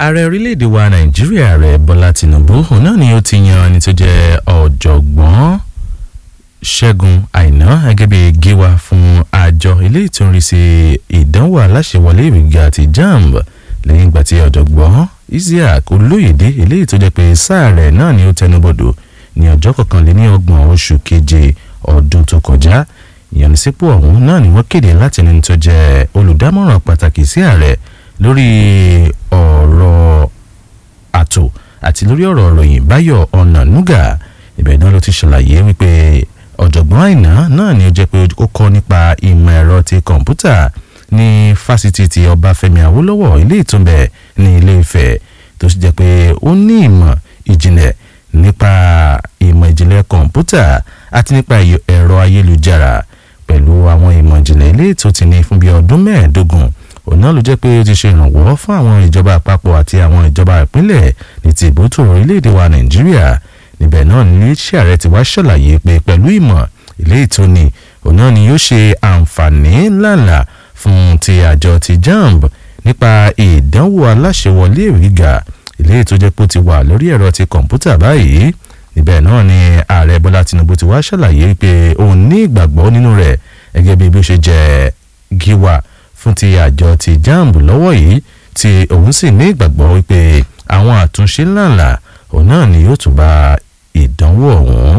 ààrẹ orílẹ̀-èdè wa nàìjíríà ààrẹ bọ́lá tìǹbù òun náà ni ó ti yan ẹni tó jẹ́ ọ̀jọ̀gbọ́n ṣẹ́gun àìná gẹ́gẹ́ bí gíwá fún àjọ ilé ìtúnrísí ìdánwò aláṣẹwọlé ìwé gíga ti jamb lẹ́yìn ìgbà tí ọ̀jọ̀gbọ́n isiaq olóyèdè eléyìí tó jẹ́ pé sáà rẹ̀ náà ni ó tẹnubọ̀dọ̀ ní ọjọ́ kọkànléní ọgbọ̀n oṣù keje ọdún tó kọjá ìyànsípò ọ̀hún náà ni wọ́n kéde láti ẹni tó jẹ́ olùdámọ̀ràn pàtàkì sí ààrẹ lórí ọ̀rọ̀ àtò àti lórí ọ̀rọ̀ ìròyìn báyọ̀ ọ̀nànúgà ibẹ̀ náà ló ti ṣàlàyé wípé ọ̀jọ̀gbọ́n àìná náà ni ó jẹ́ pé ó kọ́ nípa ìmọ̀ ẹ̀rọ ti kọ̀ǹpútà ní fásitì ti ọbáfẹ́mi awólọ́wọ̀ ilé ìtúnbẹ̀ ní ilé ifẹ̀ tó sì jẹ́ pé ó ní ìmọ̀ ìjìnlẹ̀ nípa ìmọ̀ ìjìnlẹ̀ kọ̀ǹpútà àti nípa ẹ̀rọ ayélujára pẹ̀lú àwọn ìmọ̀ ìjìnlẹ̀ ilé ètò ti ní fún bíi ọdún mẹ́ẹ̀ẹ́dógún òun náà ló jẹ́ pé ó ti ṣe ìrànwọ́ fún àwọn ìjọba àpapọ̀ àti àwọn ìjọba ìpínlẹ̀ ní ti ìbótò orílẹ̀-èdè wa nàìjíríà níbẹ̀ náà ní iléeṣẹ́ ààrẹ ti wá ṣàlàyé pé pẹ̀lú ìmọ̀ ilé ètò ni òun náà ni yóò ṣe àǹfààní ńláńlá fún ti àjọ ti jamb nípa ìdánwò aláṣẹwọlé ìwé gíga ilé ètò jẹ́ pé ó ti wà lórí ẹ̀rọ ti kọ̀ǹpútà báyìí níbẹ̀ náà ni ààrẹ bọ́lá tinubu ti wá ṣàlàyé pé òun ní ìgbàgbọ́ nínú rẹ̀ gẹ́gẹ́ bí bí ó ṣe jẹ́ gíwá fún ti àjọ ti jamb lọ́wọ́ yìí tí òun sì ní ìgbàgbọ́ wípé àwọn àtúnṣe ńláńlá òun náà ni yóò tún bá ìdánwò ọ̀hún.